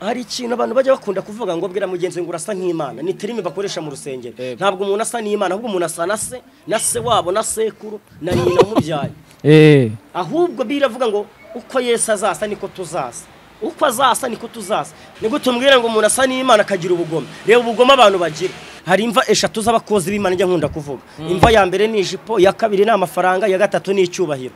hari ikintu abantu bajya bakunda kuvuga ngo bwira mugenzi ngo urasa nk'imana ni terime bakoresha mu rusengero ntabwo umuntu asa n'imana ahubwo umuntu asa na se na se wabo na sekuru na nyina umubyaye eh ahubwo biravuga ngo uko yesu azasa niko tuzasa uko azasa niko tuzasa ni gute umbwira ngo umuntu asa n'imana akagira ubugome reba ubugome abantu bagira hari imva eshatu z'abakozi b'imana njya nkunda kuvuga imva ya mbere ni ijipo iya kabiri ni amafaranga iya gatatu ni icyubahiro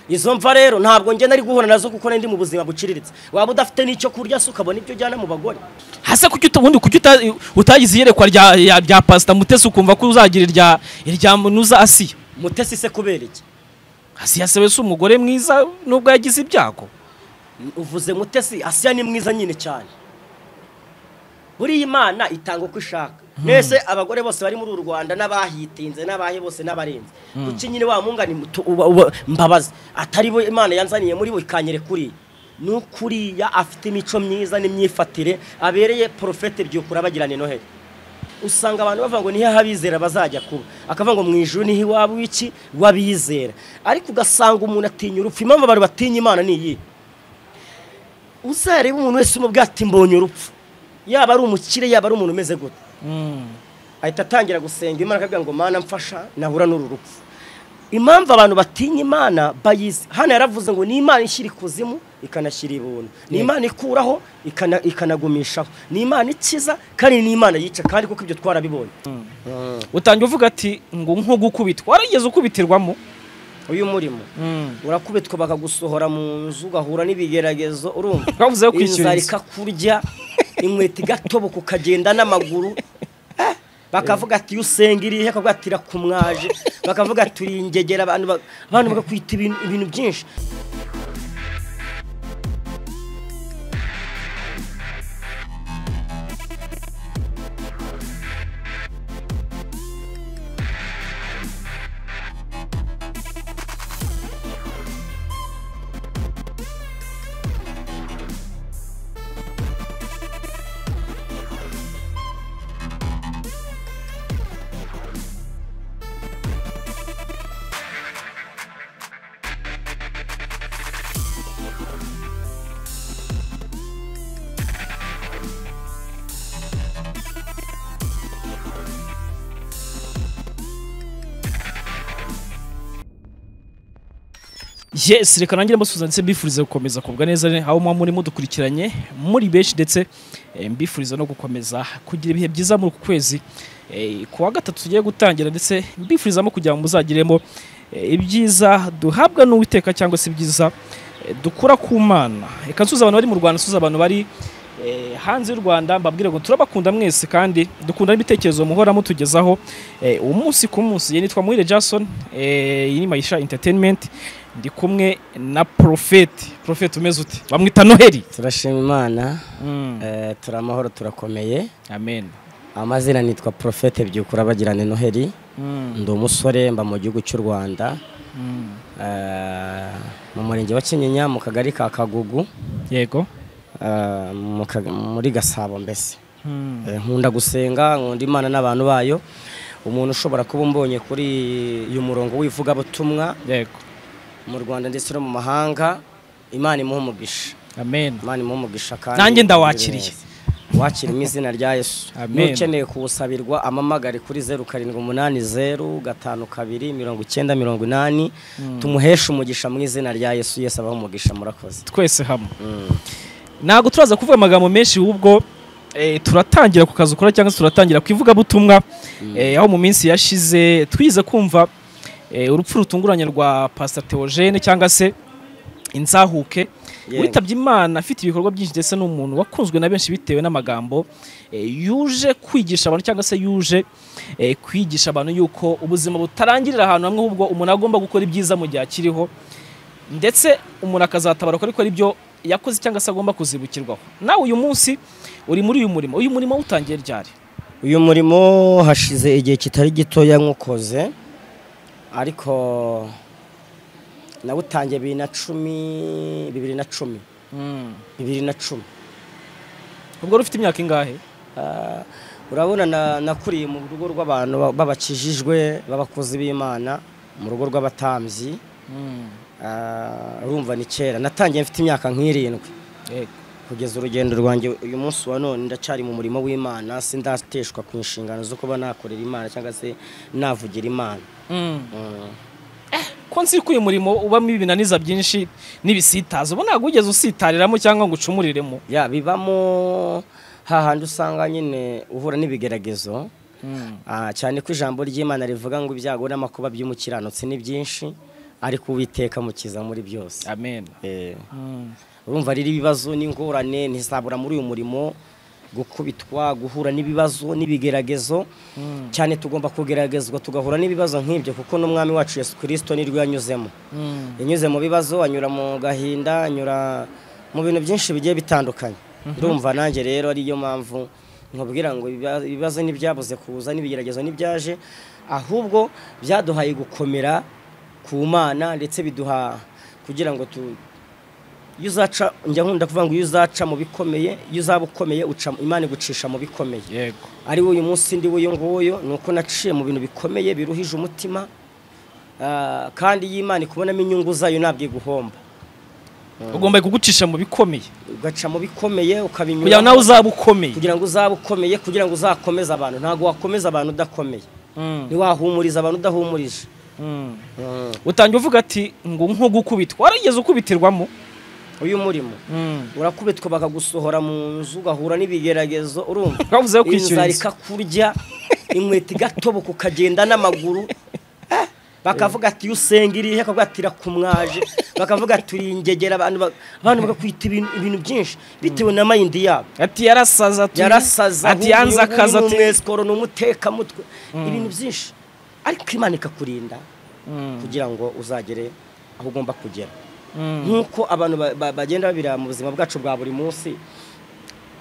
izo mva rero ntabwo ngenda ari guhura nazo kuko ndi mu buzima buciriritse waba udafite n'icyo kurya se ukabona ibyo ujyana mu bagore hasa kuki ubundi kuki uta- utagize iyerekwa rya ya- rya pasita mutesi ukumva ko uzagira irya irya munuza asiya mutesi se kubera iki asiya se wese umugore mwiza nubwo yagize ibyago uvuze mutesi asiya ni mwiza nyine cyane buriya imana itanga uko ishaka mbese abagore bose bari muri uru rwanda n'abahitinze n'abahe bose n'abarenze kuki nyine wa mwunga ni muto- uba- uba- mbabazi atari bo imana yanzaniye muri bo ikanyere kuriya ni ukuriya afite imico myiza n'imyifatire abereye porofete byukura bagirana noheli usanga abantu bavuga ngo nihe abizera bazajya kuba akavuga ngo mu ijuru niho iwabo w'iki w'abizera ariko ugasanga umuntu atinya urupfu impamvu abantu batinya imana ni iyihe uzarebe umuntu wese umubwira ati mbonye urupfu yaba ari umukire yaba ari umuntu umeze gute ahita atangira gusenga imana akavuga ngo mana mfasha nahura n'uru rupfu impamvu abantu batinya imana bayizi hano yaravuze ngo ni imana ishyira ikuzimu ikanashyira ibuntu ni imana ikuraho ikana- ikanagumishaho ni imana ikiza kandi ni imana yica kandi kuko ibyo twarabibonye utangira uvuga ati ngo nko gukubitwa warigeze ukubitirwamo uyu murimo urakubitwa bakagusohora mu nzu ugahura n'ibigeragezo urumva Bavuze yo kwishyura inzara inzu. ikakurya inkweto igatoboka ukagenda n'amaguru Eh, bakavuga ati iyo usenga irihe akavuga ati irakumwaje bakavuga ati uri ingegera abantu ba- abantu bagakwita ibintu- ibintu byinshi yes reka nanjye mbasubiza ndetse mbifuriza gukomeza kubwa neza aho muba muri mudukurikiranye muri benshi ndetse eh, mbifuriza no gukomeza kugira ibihe byiza muri uku kwezi Eh, ku wa gatatu tugiye gutangira ndetse mbifurizamo kugira ngo muzagiremo eh, ibyiza duhabwa n'uwiteka cyangwa se ibyiza eh, dukura ku mana reka nsuza abantu bari mu rwanda nsuza abantu bari eh, hanze y'u rwanda mbabwire ngo turabakunda mwese kandi dukunda n'ibitekerezo muhora mutugezaho eh, umunsi ku munsi ye nitwa muhire jason eh, iyi ni mayisha entertainment ndi kumwe na porofeti porofeti umeze ute bamwita noheli turashima imana Mm, turamahoro turakomeye amen amazina nitwa porofete byukura bagirane noheli Mm, ndi umusore mba mu gihugu cy'u rwanda mm. mu murenge wa kinyinya mu kagari ka kagugu yego Ah, mu kaga- muri gasabo mbese Mm, Eh, nkunda gusenga nkunda imana n'abantu bayo umuntu ushobora kuba umbonye kuri uyu murongo w'ivugabutumwa yego mu rwanda ndetse no mu mahanga imana imuha umugisha amen imana imuha umugisha kandi Nanjye ndawakiriye. wakira mu izina rya yesu Amen. n'ukeneye kuwusabirwa amamagare kuri zeru karindwi umunani zeru gatanu kabiri mirongo icyenda mirongo inani tumuheshe umugisha mu izina rya yesu yesu abaha umugisha murakoze twese hamwe ntabwo turaza kuvuga amagambo menshi ahubwo eh, turatangira ku kazi ukora cyangwa se turatangira ku ivugabutumwa eh, aho mu minsi yashize twize kumva eh, urupfu rutunguranye rwa pasita teogene cyangwa se inzahuke Yego. witabye imana afite ibikorwa byinshi ndetse n'umuntu wakunzwe na benshi bitewe n'amagambo eh, yuje kwigisha abantu cyangwa se yuje eh, kwigisha abantu yuko ubuzima butarangirira ahantu hamwe ahubwo umuntu agomba gukora ibyiza mu gihe akiriho ndetse umuntu akazatabaruka ariko ari byo yakoze cyangwa se agomba kuzibukirwaho nawe uyu munsi uri muri uyu murimo uyu murimo utangiye ryari uyu murimo hashize igihe kitari gitoya nk'ukoze ariko nawutangiye bibiri na cumi bibiri na cumi bibiri na cumi ubwo wari ufite imyaka ingahe Ah, urabona na- nakuriye mu rugo rw'abantu ba- b'abakijijwe b'abakozi b'imana mu rugo rw'abatambyi Ah, urumva ni kera natangiye mfite imyaka nk'irindwi Yego. kugeza urugendo rwanjye uyu munsi wa none ndacyari mu murimo w'imana sindateshwa ku nshingano zo kuba nakorera imana cyangwa se navugira imana ko nzi ko uyu murimo ubamo ibinaniza byinshi n'ibisitaza uba ntabwo wigeze usitariramo cyangwa ngo ucumuriremo ya bibamo hahandi usanga nyine uhura n'ibigeragezo Ah, cyane ko ijambo ry'imana rivuga ngo ibyago n'amakuba by'umukiranutsi ni byinshi ariko uwiteka mukiza muri byose amen Eh. urumva rero ibibazo n'ingorane ntizabura muri uyu murimo gukubitwa guhura n'ibibazo n'ibigeragezo cyane tugomba kugeragezwa tugahura n'ibibazo nk'ibyo kuko n'umwami wacu yesu kirisito nirwo yanyuzemo yanyuze mu bibazo anyura mu gahinda anyura mu bintu byinshi bigiye bitandukanye ndumva nanjye rero ariyo mpamvu nkubwira ngo ibiba- ibibazo ntibyabuze kuza n'ibigeragezo ntibyaje ahubwo byaduhaye gukomera ku mana ndetse biduha kugira ngo tu, iyo uzaca njya nkunda kuvuga ngo iyo uzaca mu bikomeye iyo uzaba ukomeye uca imana igucisha mu bikomeye yego ari uyu munsi ndi w'uyu nguyu ni uko naciye mu bintu bikomeye biruhije umutima ah, kandi iyo imana ikubonamo inyungu zayo ntabwo iguhomba ugomba kugucisha mu bikomeye ugaca mu bikomeye kugira ngo ukabinyura nawe uzaba ukomeye kugira ngo uzabe ukomeye kugira ngo uzakomeze abantu ntabwo wakomeza abantu udakomeye Mm, ntiwahumuriza abantu udahumurije mm. utangira uvuga ati ngo nko gukubitwa warigeze ukubitirwamo uyu murimo urakubitwa bakagusohora mu nzu ugahura n'ibigeragezo urumva Bavuze yo kwishyura inzara inzu. ikakurya inkweto igatoboka ukagenda n'amaguru Eh, bakavuga ati iyo usenga irihe bakavuga ati irakumwaje bakavuga ati uri ingegera abantu ba- abantu bakakwita ibintu ibintu byinshi bitewe na mayindi yabo ati yarasaza ati yarasaza ati yanze akazi ati ati umwesikoro ni umutekamutwe ibintu byinshi ariko imana ikakurinda Mm, kugira ngo uzagere aho ugomba kugera mm. nk'uko abantu ba- ba- bagenda babira mu buzima bwacu bwa buri munsi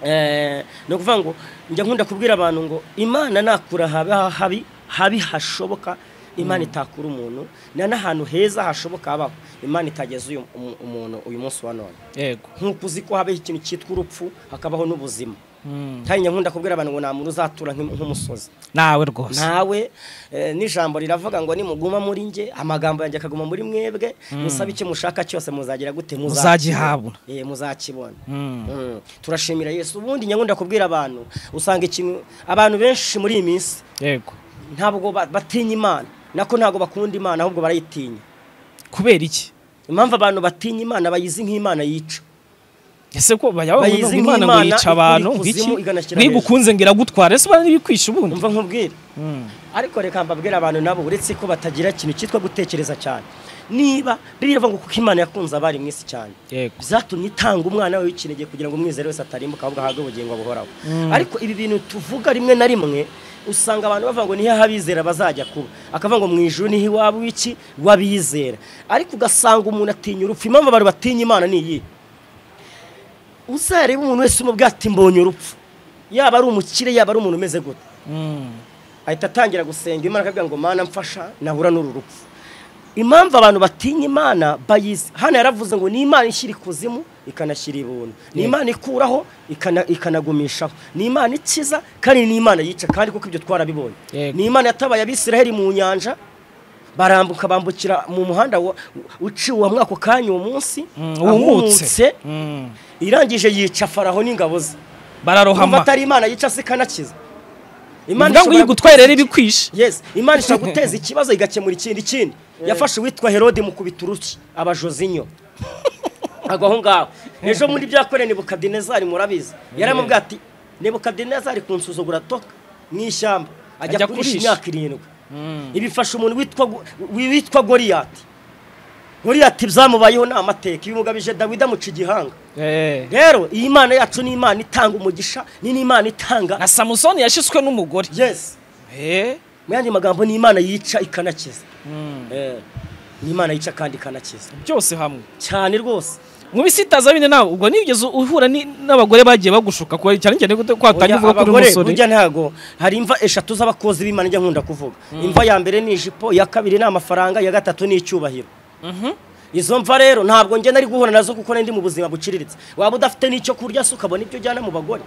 Eh, ni ukuvuga ngo njya nkunda kubwira abantu ngo imana nakura habi habi habi hashoboka imana itakura umuntu na n'ahantu heza hashoboka habaho imana itageza uyu umu- umuntu uyu munsi wa none yego nk'uko uzi ko habaho ikintu cyitwa urupfu hakabaho n'ubuzima Mm. kandi njya nkunda kubwira abantu ngo nta muntu uzatura nk'im- nk'umusozi nawe rwose nawe eh, n'ijambo riravuga ngo nimuguma muri nge amagambo yanjye akaguma muri mwebwe musabe icyo mushaka cyose muzagira gute Muzagihabwa. Eh, muzakibona Mm. Mm. turashimira yesu ubundi nyakunda kubwira abantu usanga ikintu abantu benshi muri iyi minsi yego ntabwo ba- batinya imana nako ntabwo bakunda imana ahubwo barayitinya kubera iki impamvu abantu batinya imana bayizi nk'imana yica ese ko bajya bavuga Bayizi ngo imana ngo nk'Imana yica abantu ikura ngiki ikuzimu iganashyira hejuru. nkigukunze ngo iragutwara ese ubana n'ibikwisha ubundi umva nkubwira Mm. ariko reka mbabwira abantu nabo uretse ko batagira ikintu cyitwa gutekereza cyane niba birivuga ngo kuko imana yakunze abari mwisi cyane yego byatumye itanga umwana we w'ikinege kugira ngo umwizera wese atarimbuka ahubwo ahabwe ubugingo buhoraho ariko ibi bintu tuvuga rimwe na rimwe usanga abantu bavuga ngo niho abizera bazajya kuba akavuga ngo mu ijuru niho iwabo w'iki w'abizera ariko ugasanga umuntu atinya urupfu impamvu abantu batinya imana ni iyi uzarebe umuntu wese umubwira ati mbonye urupfu yaba ari umukire yaba ari umuntu umeze gute Mm. ahita atangira gusenga imana akavuga ngo mana mfasha nahura n'uru rupfu impamvu abantu batinya imana bayizi hano yaravuze ngo ni imana ishyira ikuzimu ikanashyira ibuntu ni imana ikuraho ikana- ikanagumishaho ni imana ikiza kandi ni imana yica kandi kuko ibyo twarabibonye Yego. ni imana yatabaye abisiraheli mu nyanja barambuka bambukira mu muhanda wa- uciwe hamwe ako kanya uwo munsi Mm, Uwumutse ahumutse, Mm. irangije yica faraho n'ingabo ze bararohama kumva atari imana yica se ikanakiza imvuga ngo ishobora yigutwaye rero ibikwisha yes imana ishobora guteza ikibazo igakemura ikindi ikindi yafashe uwitwa herode mu kubituruki abajozinyo agwa aho ngaho ejo muri byakoreye nebukadinezari murabizi yaramubwira ati nebukadinezari kunsuzugura toka mu ishyamba Ajya ajya kurisha kurisha. imyaka irindwi ibifasha umuntu witwa Go- wi- witwa goriyati goriyati byamubayeho ni amateka ibimugabije dawidi amuca igihanga Eh. rero iyi mana yacu ni imana itanga umugisha ni n'imana itanga na samusoni yashyizwe n'umugore yes Eh. mu yandi magambo ni imana yica ikanakiza Mm. Eh, ni imana yica kandi ikanakiza byose hamwe cyane rwose mu bisitaza bine nawe ubwo nigeze uhura ni- n'abagore bagiye bagushuka kuba cyane cyane ko watangiye uvuga ko uri abagore umusore burya ntabwo hari imva eshatu z'abakozi b'imana njya nkunda kuvuga imva ya mbere ni ijipo iya kabiri ni amafaranga iya gatatu ni icyubahiro izo mva rero ntabwo njye nari guhura nazo kuko nari ndi mu buzima buciriritse waba udafite n'icyo kurya se ukabona ibyo ujyana mu bagore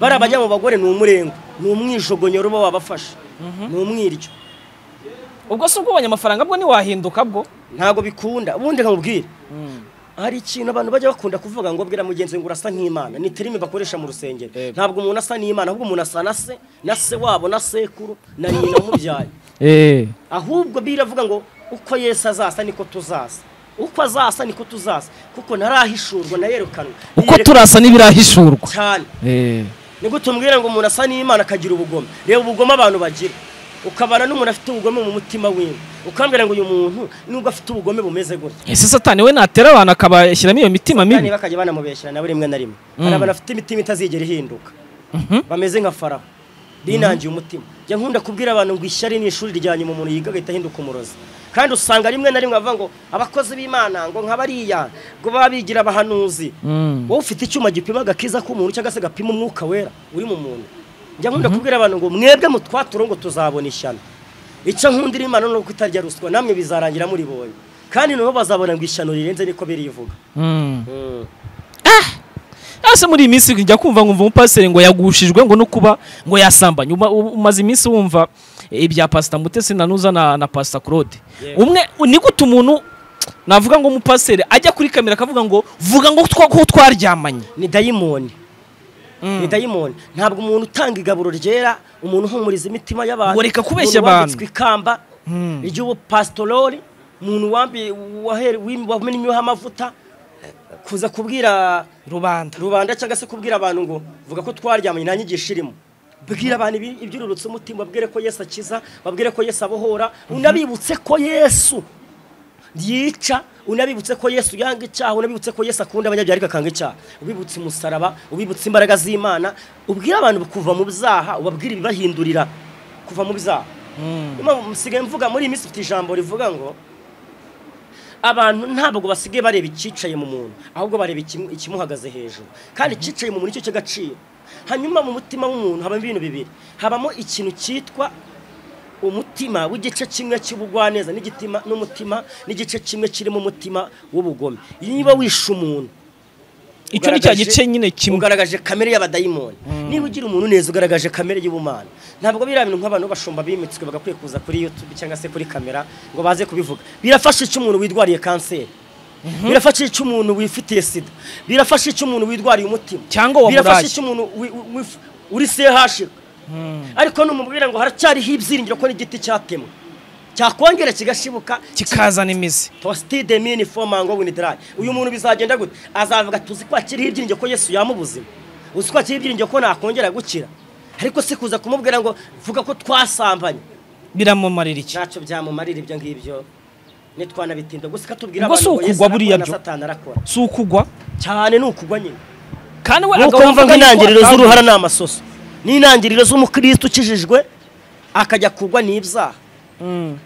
bariya bajya mu bagore ni umurengo ni umwijogonyoro uba wabafashe ni umwiryo ubwo se ubwo ubonye amafaranga bwo ntiwahinduka bwo ntabwo bikunda ubundi nkabubwire hari ikintu abantu bajya bakunda kuvuga ngo bwira mugenzi ngo urasa nk'imana ni terimi bakoresha mu rusengero Yego. ntabwo umuntu asa n'imana ahubwo umuntu asa na se na se wabo na sekuru na nyina umubyaye eee ahubwo biravuga ngo uko yesu azasa niko tuzasa uko azasa niko tuzasa kuko ntarahishurwa nayerekanwa uko Yerekana turasa n'ibirahishurwa cyane eee ni gute umbwira ngo umuntu asa n'imana akagira ubugome reba ubugome abantu bagira ukabana n'umuntu afite ubugome mu mutima wiwe ukambwira ngo uyu muntu nubwo afite ubugome bumeze gutya ese satani we natera abantu akabashyiramo iyo mitima kandi mibi bakajya banamubeshyira nabo rimwe na rimwe Mm. hari abantu bafite imitima itazigera ihinduka Mhm. bameze nka faraho binangiye umutima njya nkunda kubwira abantu ngo ishyari ni ishuri rya nyuma umuntu yiga agahita ahinduka umurozi kandi usanga rimwe na rimwe bavuga ngo abakozi b'imana ngo nka bariya ngo baba bigira abahanuzi Mm. wowe ufite icyuma gipima agakiza k'umuntu cyangwa se gapima umwuka wera uri mu muntu njya nkunda kubwira abantu ngo mwebwe mu twaturongo tuzabona ishyano icyo nkundira imana ni uko itarya ruswa namwe bizarangira muri boye kandi nabo bazabona ngo ishyano rirenze niko birivuga Mm. Mm. ese muri iyi minsi njya kumva nkumva umupasiteri ngo yagushijwe ngo no kuba ngo yasambanye Uma- u- umaze iminsi wumva ibya pasita mutesi nanuza na, na pasita claude Yego. umwe ni gute umuntu navuga ngo umupasiteri ajya kuri kamera akavuga ngo vuga ngo twa- ko twaryamanye ni dayimoni Mm. ni dayimoni ntabwo umuntu utanga igaburo ryera umuntu uhumuriza imitima y'abantu Ngo reka umuntu kubeshya abantu. wambitswe ikamba ry'ubupasitorori umuntu wambi- wahere- wim- wamenyweho amavuta kuza kubwira rubanda rubanda cyangwa se kubwira abantu ngo vuga ko twaryamanye nta nyigisho irimo bwira abantu ibi- iby'ururutse umutima babwire ko yesu akiza babwire ko yesu abohora unabibutse ko yesu yica unabibutse ko yesu yanga icyaha unabibutse ko yesu akunda abanyabyari akanga icyaha ubibutse umusaraba ubibutse imbaraga z'imana ubwire abantu kuva mu byaha ubabwire ibibahindurira kuva mu byaha niyo mpamvu musigaye mvuga muri iyi minsi ufite ijambo rivuga ngo abantu ntabwo basigaye bareba icyicaye mu muntu ahubwo bareba ikimu- ikimuhagaze hejuru kandi icyicaye mu muntu nicyo cy'agaciro hanyuma mu mutima w'umuntu habamo ibintu bibiri habamo ikintu cyitwa umutima w'igice kimwe cy'ubugwaneza n'igitima n'umutima n'igice kimwe kirimo umutima w'ubugome niba wishe umuntu icyo ni cya ugaragaje- gice nyine kimwe ugaragaje kamere y'abadayimoni niba ugira umuntu neza ugaragaje kamere y'ubumana ntabwo biriya bintu nk'abantu b'abashumba bimitswe bagakwiye kuza kuri youtube cyangwa se kuri kamera ngo baze kubivuga birafasha icyo umuntu widwariye kanseri birafasha icyo umuntu wifitiye sida birafasha icyo umuntu widwariye umutima Cyangwa wamuraye. birafasha icyo umuntu wi- wi- wif- uri sehashira ariko numubwira ngo haracyariho ibyiringiro ko n'igiti cyatemwe cyakongera kigashibuka kikazana imizi Tostide mini fomango winidrai. Uyu muntu bizagenda gute? Azavuga tuzi ko akiriho ibyiringiro ko Yesu yamubuzima. Uzi ko akiriho ibyiringiro ko nakongera gukira. Ariko si kuza kumubwira ngo vuga ko twasambanye. biramumarira iki Ntacyo byamumarira ibyo ngibyo. Nitwanabitinda gusa katubwira Ubwo si ukugwa buriya na byo. Satani arakora. si ukugwa Cyane ni ukugwa nyine. kandi we Nuko agahubuka wumva ngo yuko intangiriro atavuga. z'uruhara ni amasoso. N'intangiriro z'umukristo ukijijwe akajya kugwa n'ibyaha. Mm.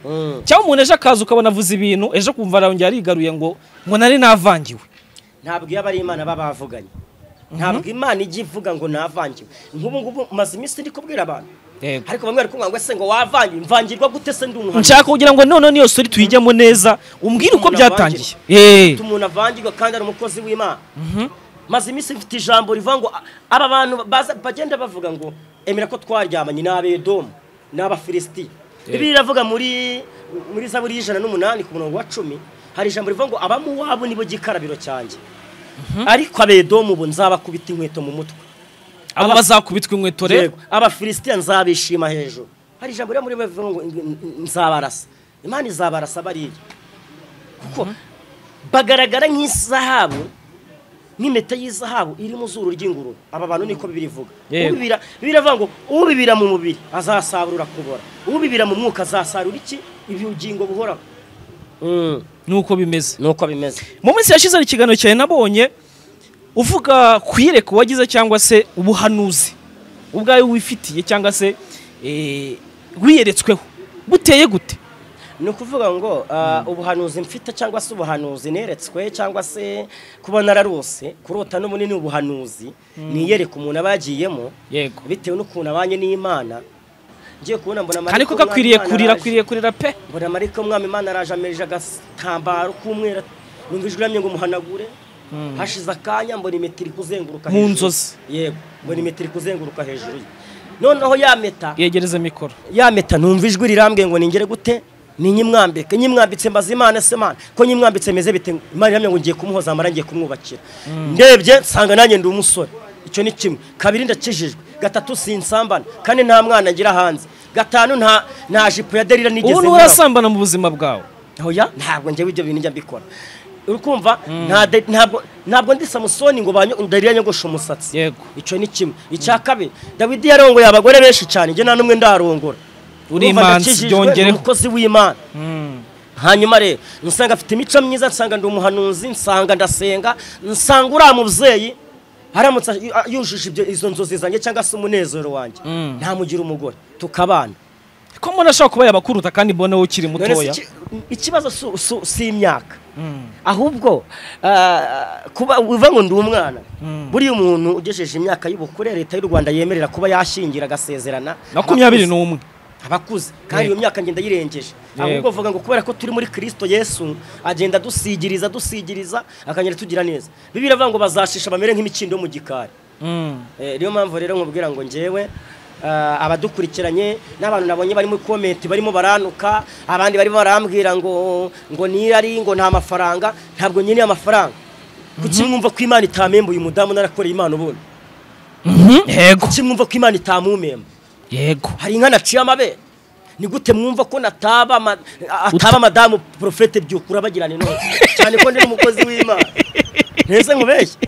cyangwa umuntu ejo akaza ukabona avuze ibintu ejo kumva arongera arigaruye ngo ngo nari navangiwe ntabwo iyo aba ari imana baba bavuganye ntabwo imana ijya ivuga ngo navangiwe nk'ubu ngubu maze iminsi ndi kubwira abantu ariko bamwe bari kumubwira ngo ese ngo wavangiwe mvangirwa gute se ndi umuhanzi nshaka kugira ngo noneho niyo sori tuyijyamo neza umbwire uko Umuntu byatangiye Eh. Ufite umuntu avangirwa kandi ari umukozi w'imana maze iminsi mfite ijambo rivuga ngo a- aba bantu baza- bagenda bavuga ngo emera ko twaryamanye n'abedomu n'abafilisiti ibi biravuga muri muri zaburi y'ijana n'umunani ku murongo wa cumi hari ijambo rivuga ngo abamuwabo nibo gikarabiro cyanjye ariko abedomu ubu nzabakubita inkweto mu mutwe abo bazakubitwa inkweto rero Yego, abafilisitiya nzabishima hejuru hari ijambo ryo muri bibiliya rivuga ngo ng- ng- nzabarasa imana izabarasa bariya kuko bagaragara nk'izahabu nk'impeta y'izahabu iri mu zuru ry'ingurube aba bantu niko birivuga Yego. ubibira biravuga ngo ubibira mu mubiri azasarura kubora ubibira mu mwuka azasarura iki ubugingo buhoraho Mm, nuko bimeze nuko bimeze mu minsi yashize hari ikiganiro cyane nabonye uvuga ku iyerekwa wagize cyangwa se ubuhanuzi ubwawe wifitiye cyangwa se eh, wiyeretsweho buteye gute ni ukuvuga ngo ah, ubuhanuzi mfite cyangwa se ubuhanuzi neretswe cyangwa se kuba nararose kurota n'ubunini ubuhanuzi niyereka umuntu aba yagiyemo yego bitewe n'ukuntu abanye n'imana ngiye kubona mbona kandi ko Mariko gakwiriye umwami kurira Imana araje. akwiriye kurira pe mbona mariko umwami imana araje amereje agatambaro k'umweru numva ijwi riramye ngo muhanagure hashize akanya mbona impeta iri kuzenguruka Mu hejuru. nzozi. yego mbona impeta iri kuzenguruka hejuru ye noneho ya meta yegereza mikoro ya meta numva ijwi rirambwiye ngo ningere gute ni nyimwambike nyimwambitse mbaza imana se mana ko nyimwambitse meze bite imana ihamya ngo ngiye kumuhoza amara ngiye kumwubakira ndebye nsanga nanjye ndi umusore icyo ni kimwe kabiri ndakijijwe gatatu sinsambana kane nta mwana ngira hanze gatanu nta nta jipo ya derira nigeze ubu nkora. nturasambana mu buzima bwawe Oya ntabwo njyewe ibyo bintu njya mbikora urikumva nta de- ntabwo ntabwo ndi samusoni ngo banyo darira nyogoshe umusatsi yego icyo ni kimwe icya kabiri dawidi yarongoye abagore benshi cyane njye nta n'umwe ndarongora Uri Urumva imanzi, ndakijijwe, byongereho. ni umukozi w'imana Mm. hanyuma rero nsanga afite imico myiza nsanga ndi umuhanuzi nsanga ndasenga nsanga uriya mubyeyi aramutse a- yujuje ibyo izo nzozi zanjye cyangwa se umunezero wanjye Mm. ntamugira umugore tukabana ko mbona ashobora kuba yabakuruta kandi mbona wowe ukiri None se mutoya iki- ikibazo si- si- si imyaka Mm. ahubwo ah, kuba uva ngo ndi umwana Mm. buriya umuntu ugejeje imyaka y'ubukure leta y'u rwanda yemerera kuba yashingira agasezerana makumyabiri n'umwe abakuze kandi iyo myaka ngenda yirengeje Yego. ahubwo avuga ngo kubera ko turi muri kirisito yesu agenda dusigiriza dusigiriza akagenda tugira neza bibiri avuga ngo bazashisha bamere nk'imikindo yo mu gikari Mm. Eh, niyo mpamvu rero nkubwira ngo njyewe ah, abadukurikiranye n'abantu nabonye barimo komenti barimo baranuka abandi barimo barambwira ngo ngo nirari ngo nta mafaranga ntabwo nkeneye amafaranga kuki mwumva ko imana itamembuye umudamu narakoreye imana ubundi Mhm. yego kuki mwumva ko imana itamumemba yego hari inka naciye amabere ni gute mwumva ko nataba ama- ataba madamu porofete byukura abagirana inoti cyane ko ndi n'umukozi w'imana ntese nkubeshye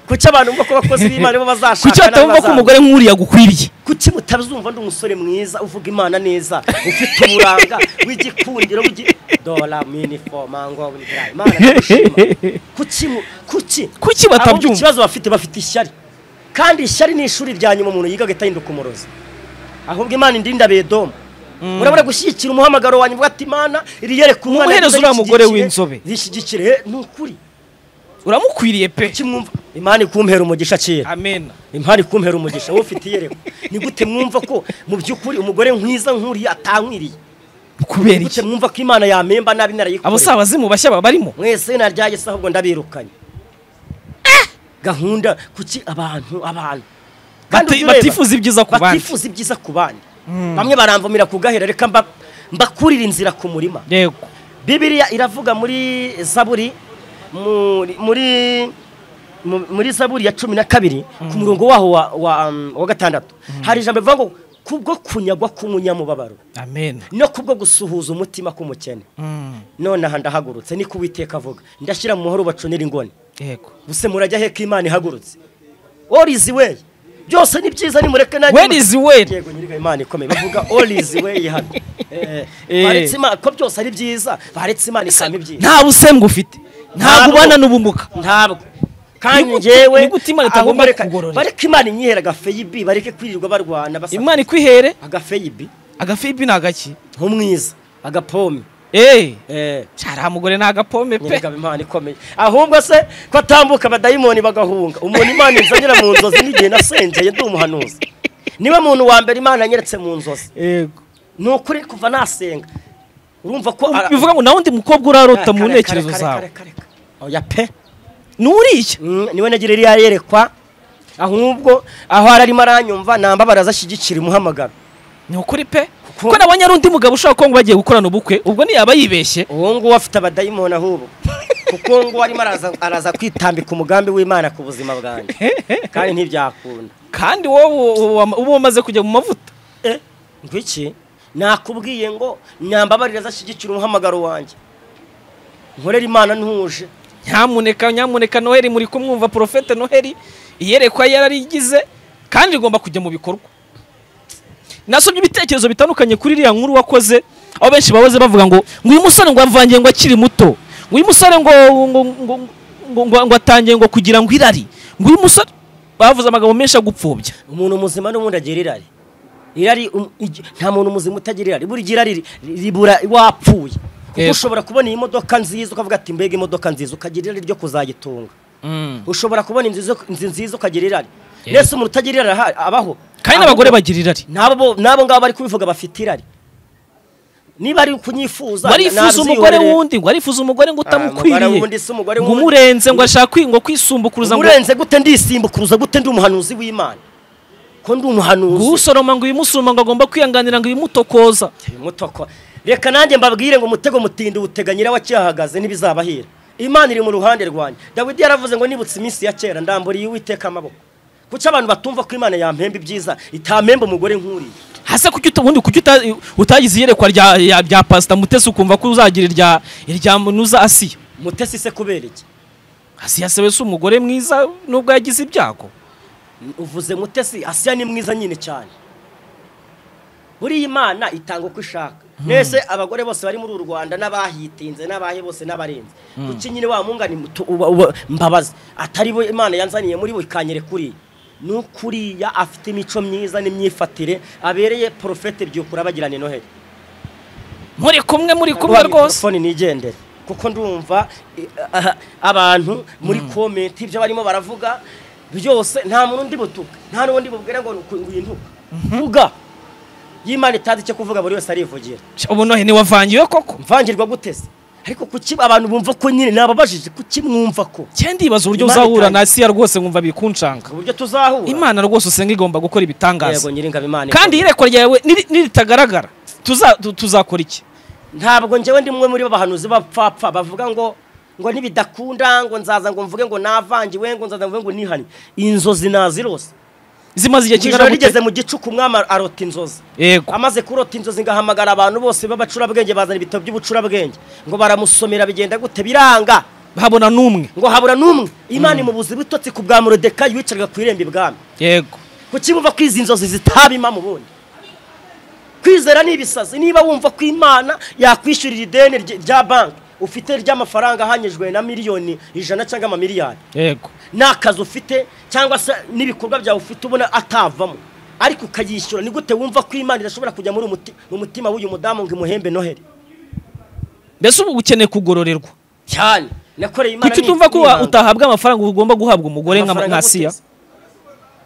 kuki abantu bumva ko abakozi b'imana bo bazashaka kuki batabumva ko n'abazamura? umugore nk'uriya agukwiriye kuki mutazumva ndi umusore mwiza uvuga imana neza ufite uburanga w'igikundiro w'igi dora minifoma ngo buriya imana ndagushima kuki mu- kuki Kuki Ahubwo batabyumva? ikibazo bafite bafite ishyari kandi ishyari ni ishuri rya nyuma umuntu yiga agahita ahinduka umurozi ahubwo imana indinda bedomu urabona gushyigikira umuhamagaro wanjye uvuga ati imana iriyereka umwana Mumuhereze nziza uriya mugore yishyigikire, w'inzobe." yishyigikire Eh, ni ukuri uramukwiriye pe kuki mwumva imana ikumpera umugisha kera amen impari kumpera umugisha wowe ufite iyereko ni gute mwumva ko mu by'ukuri umugore nkwiza nkuriye atankwiriye kubera Ni gute iki mwumva ko imana yamemba nabi narayikoreye abo si abazimu bashya baba barimo mwese naryaye se ahubwo ndabirukanye gahunda kuki abantu abantu Kandi Bati- ujya ureba, batifuza ibyiza ku bandi. batifuza ibyiza ku bandi bamwe baramvumira ku gahera reka mba- mbakurire inzira ku murima yego bibiliya iravuga muri zaburi muri- muri mu- muri zaburi ya cumi na kabiri ku murongo waho wa- wa um, wa gatandatu hari ijambo rivuga ngo kubwo kunyagwa k'umunyamubabaro amen no kubwo gusuhuza umutima k'umukene Mm. none aha ndahagurutse niko uwiteka avuga ndashyira mu muhoro bacunira ingoni yego buse murajya he ko imana ihagurutse all is way byose ni byiza nimureke nanjye Where is where? yego nyiriga imana ikomeye bavuga all is way hano Eh, Eh. baretse Imana- ko byose ari byiza baretse imana ikaba ibyiza nta busembwa ufite nta Ntabwo. gubana n'ubumuga ntabwo kandi Ni gute- njyewe ni gute Imana itagomba ahubwo reka- kukugororera? bareke imana inyihera agafeyibi bareke kwirirwa barwana basa imana ikwihere agafeyibi agafibi ni agaki nk'umwiza agapome eee eh cyari mugore ni agapome pe nyereka imana ikomeye ahubwo se ko atambuka abadayimoni bagahunga umuntu imana inzanira mu nzozi n'igihe nasengeye ndi umuhanuzi niwe muntu wa mbere imana yanyeretse mu nzozi yego ni ukuri kuva nasenga urumva ko ara- bivuga ngo nawe undi mukobwa urarota mu Kare, ntekerezo kare, zawe kare, kare, kare. oya pe ni uriya Mm, niwe nagira iriya yerekwa ahubwo aho ararimo aranyumva nambabara azashyigikira umuhamagaro ni ukuri pe Kuko- kuko nabonye ari undi mugabo ushobora kuba ngo bagiye gukorana ubukwe ubwo ntiyaba yibeshye uwo nguwo afite abadayimoni ahubwo kuko uwo nguwo arimo araza, araza kwitambika umugambi w'imana ku buzima bwanjye kandi ntibyakunda kandi wowe uba wamaze kujya mu mavuta Eh, ngwiki nakubwiye ngo nyambabarire azashyigikira umuhamagaro wanjye nkorera imana ntuje nyamuneka nyamuneka noheli muri kumwumva porofete noheli iyerekwa yararigize kandi rigomba kujya mu bikorwa nasomye ibitekerezo bitandukanye kuri iriya nkuru wakoze aho benshi bahoze bavuga ngo ngo uyu musore ngo avangiye ngo akiri muto ngo uyu musore ngo ngo ngo ngo ngo ngo atangiye ngo kugira ngo irari ngo uyu musore bavuze amagambo menshi agupfubya umuntu muzima n'ubundi agira irari irari um- igi- nta muntu muzima utagira irari buri gira riri- ribura wapfuye kuko Yego. ushobora kubona iyi modoka nziza ukavuga ati mbega imodoka nziza ukagira irari ryo kuzayitunga ushobora kubona inzu zo- inzu nziza ukagira irari Yego. mbese umuntu utagira irari aha- abaho kandi n'abagore bagira irari n'abo n'abo ngabo bari kubivuga bafite irari niba ari kunyifuza warifuza umugore nabyihorere. wundi ngo arifuza umugore ngo umugore utamukwiriye wundi si umugore ngo wundi. umurenze ngo ashaka kwi- ngo kwisumbukuruza ngo urenze gute ndisimbukuruza gute ndi umuhanuzi w'imana ko ndi umuhanuzi gusoroma ngo uyimusuma ngo agomba kwihanganira ngo uyimutokoza mutoko reka nanjye mbabwire ngo umutego mutindi uteganyira wakihahagaze ntibizabahira imana iri mu ruhande rwanjye dawidi yaravuze ngo nibutse iminsi ya kera ndamburiye uwiteka amaboko kuki abantu batumva ko imana yampemba ibyiza itampemba umugore nk'uriya hasa kuki uta- ubundi kuki uta- utagize iyerekwa rya ya- rya pasita mutesi ukumva ko uzagira irya irya munuza asiya mutesi se kubera iki asiya se we si umugore mwiza nubwo yagize ibyago uvuze mutesi asiya ni mwiza nyine cyane buriya imana itanga uko ishaka mbese abagore bose bari muri uru rwanda n'abahitinze n'abahe bose n'abarenze kuki nyine wa mungani mutu- uba- uba- mbabazi atari bo imana yanzaniye muri bo ikanyereka uriya n'ukuriya afite imico myiza n'imyifatire abereye porofete byukura bagirane noheli muri kumwe muri kumwe rwose telefone nigendere kuko ndumva i- aha, abantu muri komenti ibyo barimo baravuga byose nta muntu undi butuka nta n'undi bubwira ngo ngo uyintuka vuga y'imana itazi icyo kuvuga buri wese arivugira ubu nohe ntiwavangiwe koko mvangirwa gutese ariko kuki abantu bumva ko nyine nababajije kuki mwumva ko cyangwa ndibaza uburyo Imana uzahura na itangira. asiya rwose nkumva bikunshanga uburyo tuzahura imana rwose usenga igomba gukora yego ibitangaza nyiringabo imana kandi iyerekwa ryawe niri- niritagaragara tuza- tu- tuzakora iki ntabwo njyewe ndi umwe muri bo bahanuzi bapfapfa bavuga ngo ngo nibidakunda ngo nzaza ngo mvuge ngo navangiwe ngo nzaza mvuge ngo nihanye inzozi nazirose zimaze igihe ijoro kingana rigeze gute mu gicuku umwami arota inzozi yego amaze kurota inzozi ngahamagara abantu bose b'abacurabwenge bazana ibitabo by'ubucurabwenge ngo baramusomera bigenda gute biranga habona n'umwe ngo habura n'umwe imana imubuza ibitotsi ku bwa murodekayi wicaraga ku irembo ibwami yego kuki bumva ko izi nzozi zitaba impamo ubundi kwizera ni ibisazi niba wumva ko imana yakwishyurira ideni rye- rya banki ufite ry'amafaranga ahanyijwe na miliyoni ijana cyangwa amamiliyari yego n'akazi ufite cyangwa se n'ibikorwa byawe ufite ubona atavamo ariko ukayishyura ni gute wumva ko imana idashobora kujya muri umuti- mu mutima w'uyu mudamu ngo imuhembe noheli mbese ubu ukeneye kugororerwa cyane nakoreye imana kuki ni- utumva ko nibanga. utahabwa amafaranga ugomba guhabwa umugore nka Amafaranga nka asiya guteza.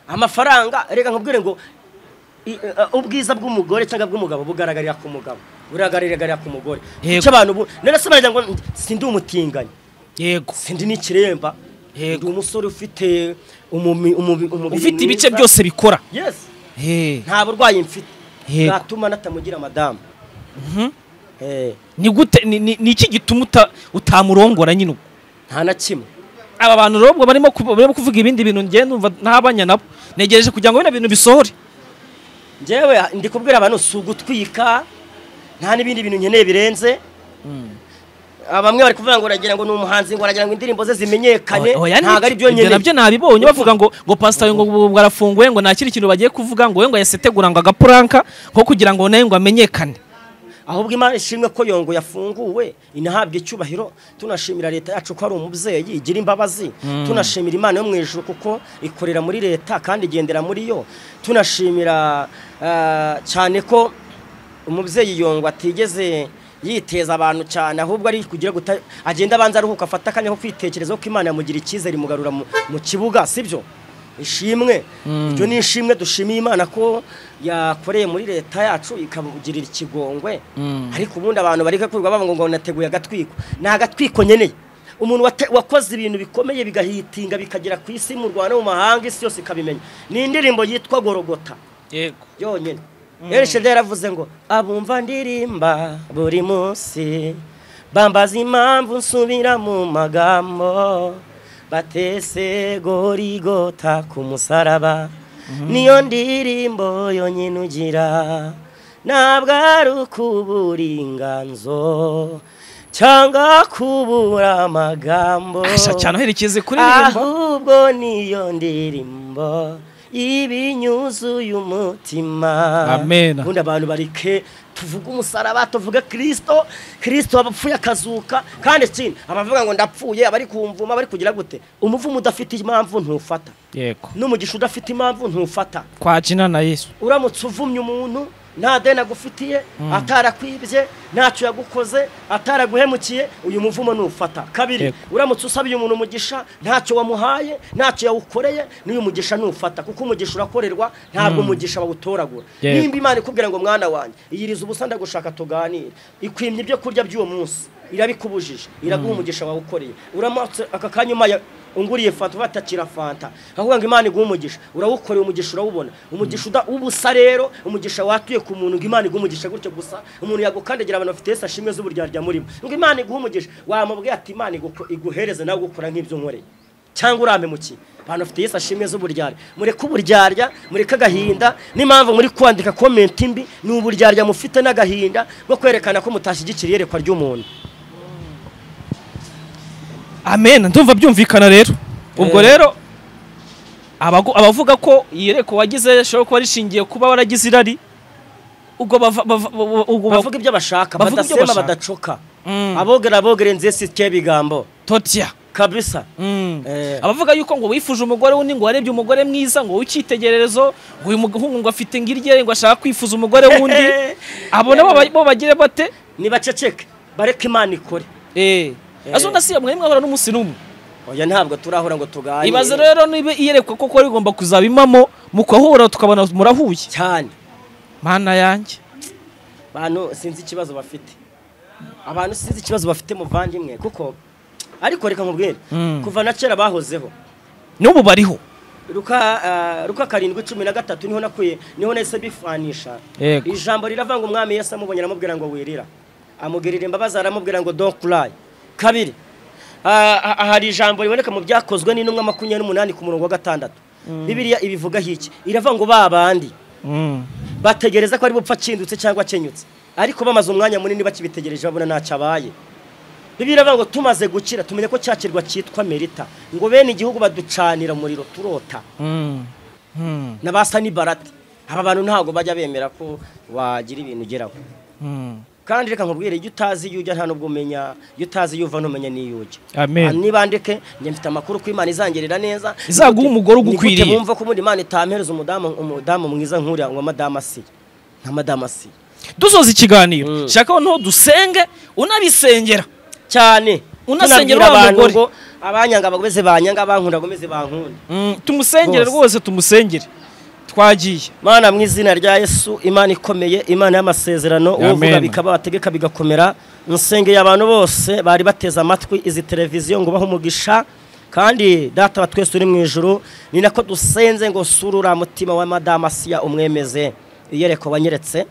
amafaranga reka nkubwire ngo i- uh, ubwiza bw'umugore cyangwa bw'umugabo bugaragarira ku mugabo buragaragarira ku mugore Yego. icyo abantu bu- none se baragira ngo sindi umutinganyi yego sindi n'ikiremba Yego. ndi umusore ufite umumi- umumi- umubiri ufite ibice mwiza. byose bikora yes Eh, nta burwayi mfite Yego. bwatuma natamugira madamu Eh, ni gute ni- ni ni iki gituma uta- utamurongora nyine ubwo nta na kimwe aba bantu rero ubwo barimo ku- barimo kuvuga ibindi bintu ngenda umva ntabanya nabo negereje kugira ngo bino bintu bisohore njyewe ndi kubwira abantu si ugutwika nta n'ibindi bintu nkeneye birenze Ah, bamwe bari kuvuga ngo uragira ngo ni umuhanzi ngo uragira ngo indirimbo ze zimenyekane Oya, oya, ntabwo ari byo ibyo nabyo nkeneye nabibonye bavuga ngo ngo pasitayo ngo ubu bwarafunguye ngo nta kindi kintu bagiye kuvuga ngo we ngo yasetegura ngo agapuranka nko kugira ngo nawe ngo amenyekane ahubwo imana ishimwe ko yongo yafunguwe inahabwa icyubahiro tunashimira leta yacu ko ari umubyeyi igira imbabazi tunashimira imana yo mu ijuru kuko ikorera muri leta kandi igendera muri yo tunashimira ah, cyane ko umubyeyi yongo atigeze yiteza abantu cyane ahubwo ari kugira guta agenda abanza aruhuka afata akanya ko kwitekerezaho ko imana yamugira icyizere imugarura mu- mu kibuga sibyo ishimwe ibyo ni ishimwe dushimiye imana ko yakoreye muri leta yacu ikamugirira ikigongwe ariko ubundi abantu bari gakurwa bavuga ngo nateguye agatwiko ni agatwiko nkeneye umuntu wate- wakoze ibintu bikomeye bigahitinga bikagera ku isi mu rwanda no mu mahanga isi yose ikabimenya ni indirimbo yitwa gorogota yego yonyine erishede yaravuze ngo abumva ndirimba buri munsi bambaza impamvu nsubira mu magambo batese gorigota ku musaraba niyo ndirimbo yonyine ugira ntabwo ari ukuburinganzo cyangwa kubura amagambo asha cyane uherekeze kuririmba ahubwo niyo ndirimbo ibinyuzuye umutima Amen. ubundi abantu barike tuvuge umusaraba tuvuge kirisito kirisito abapfuye akazuka kandi ikindi abavuga ngo ndapfuye abari kumvuma bari kugira gute umuvumo udafite impamvu ntufata yego n'umugisha udafite impamvu ntufata twakina na yesu uramutse uvumye umuntu nta deni agufitiye atarakwibye ntacyo yagukoze ataraguhemukiye uyu muvumo nufata kabiri Yego. uramutse usabiye umuntu umugisha ntacyo wamuhaye ntacyo yawukoreye n'uyu mugisha nufata kuko umugisha urakorerwa ntabwo umugisha bawutoragura Yego. nimba imana ikubwira ngo mwana wanjye iyiriza ubusa ndagushaka tuganire ikwimye ibyo kurya by'uwo munsi irabikubujije iraguha umugisha wawe ukoreye uramutse aka kanya umaye unguriye fanta ubatakira fanta ahubwo ngo imana iguha umugisha urawukoreye umugisha urawubona umugisha uda ubusa rero umugisha watuye ku muntu ngo imana iguha umugisha gutyo gusa umuntu yagukandagira abantu bafite ese ashimwe z'uburyarya murimo ngo imana iguha umugisha wamubwiye ati imana iguko- iguhereze nawe gukora nk'ibyo unkoreye cyangwa urampemukiye abantu bafite yesu ashimwe z'uburyarya mureke uburyarya mureke agahinda n'impamvu muri kwandika komenti mbi ni uburyarya mufite n'agahinda bwo kwerekana ko mutashyigikira iyerekwa ry'umuntu amen ndumva byumvikana rero ubwo Eh. rero abagu- abavuga ko iyereko wagize ashobora kuba rishingiye kuba waragize irari ubwo bava- bava- bava- ubwo bavuga ibyo bashaka bavuga ibyo badasema bashaka. badacoka Mm. abogera abogere nze sitye bigambo totya kabisa Mm. Eh. abavuga yuko ngo wifuje umugore wundi ngo warebye umugore mwiza ngo w'icyitegererezo ngo uyu muhungu ngo afite ngirye ngo ashaka kwifuza umugore wundi abo nabo ba- bo bagire bate nibaceceke bareke imana ikore eh Eh. azo ndasiya mwe mwahora n'umunsi n'umwe oya ntabwo turahura ngo tuganire ibaze rero niba iyerekwa koko rigomba kuzaba imamo mukahura tukabona murahuye cyane mana yanjye bantu sinzi ikibazo bafite abantu sinzi ikibazo bafite muvandimwe kuko ariko reka nkubwire Mm. kuva na kera bahozeho n'ubu bariho ruka ah, ruka karindwi cumi na gatatu niho nakuye niho nahise bifanisha Yego. ijambo riravuga ngo umwami yesu amubonye aramubwira ngo wirira amugirira imbabazi aramubwira ngo don't cry kabiri ah, ah, hari ijambo riboneka mu byakozwe n'intumwa makumyabiri n'umunani ku murongo wa gatandatu bibiriya ibivugaho iki iravuga ngo ba bandi bategereza ko ari bupfa akindutse cyangwa akenyutse ariko bamaze umwanya munini bakibitegereje babona ntacyo abaye bibiliya iravuga ngo tumaze gukira tumenye ko cya kirwa cyitwa merita ngo bene igihugu baducanira umuriro turota n'abasa n'ibarati aba bantu ntabwo bajya bemera ko wagira ibintu ugeraho kandi reka nkubwire iyo utazi iyo ujya nta n'ubwo umenya iyo utazi iyo uva ntumenya n'iyo ujya Amen. Ah, niba ndeke njye mfite amakuru ko imana izangirira neza Izaguha umugore ugukwiriye. Ni gute bumva ko ubundi imana itampereza umudamu umudamu mwiza nkuriya ngo madamu asiye nka madamu asiye dusoza ikiganiro shaka noneho dusenge unabisengera cyane Unasengera Tunabwira wa abantu mugore. ngo abanyanga bagomeze banyanga abankunda bagomeze bankunda tumusengere Rwose. rwose tumusengere twagiye mana mu izina rya yesu imana ikomeye imana y'amasezerano Amen. uvuga bikaba wategeka bigakomera nsengeye abantu bose bari bateze amatwi izi televiziyo ngo ubahe umugisha kandi data wa twese uri mu ijuru ni nako dusenze ngo sura uriya mutima wa madamu asiya umwemeze iyereko wanyeretse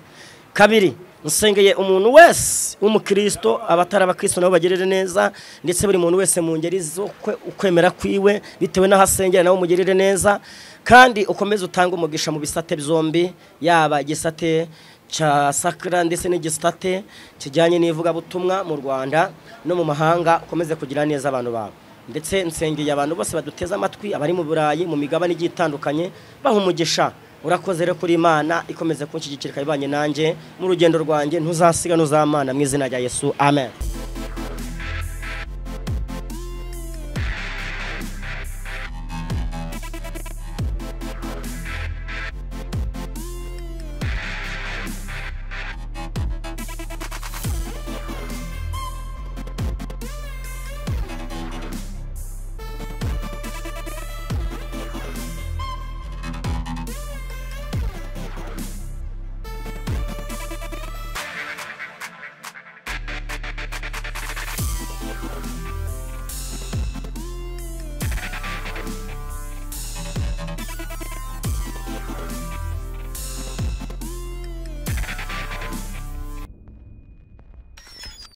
kabiri nsengeye umuntu wese w'umukristo abatari abakristo nabo bagirire neza ndetse buri muntu wese mu ngeri zo kwe- ukwemera kwiwe bitewe n'aho asengera nawe umugirire neza kandi ukomeze utange umugisha mu bisate byombi yaba igisate cya sakara ndetse n'igisate kijyanye n'ivugabutumwa mu rwanda no mu mahanga ukomeze kugira neza abantu bawe ndetse nsengeye abantu bose baduteze amatwi abari mu burayi mu migabane igiye itandukanye baha umugisha urakoze rero kuri imana ikomeze kunshyigikira ikaba ibanye nanjye mu rugendo rwanjye ntuzasiga ntuzamana mu izina rya yesu amen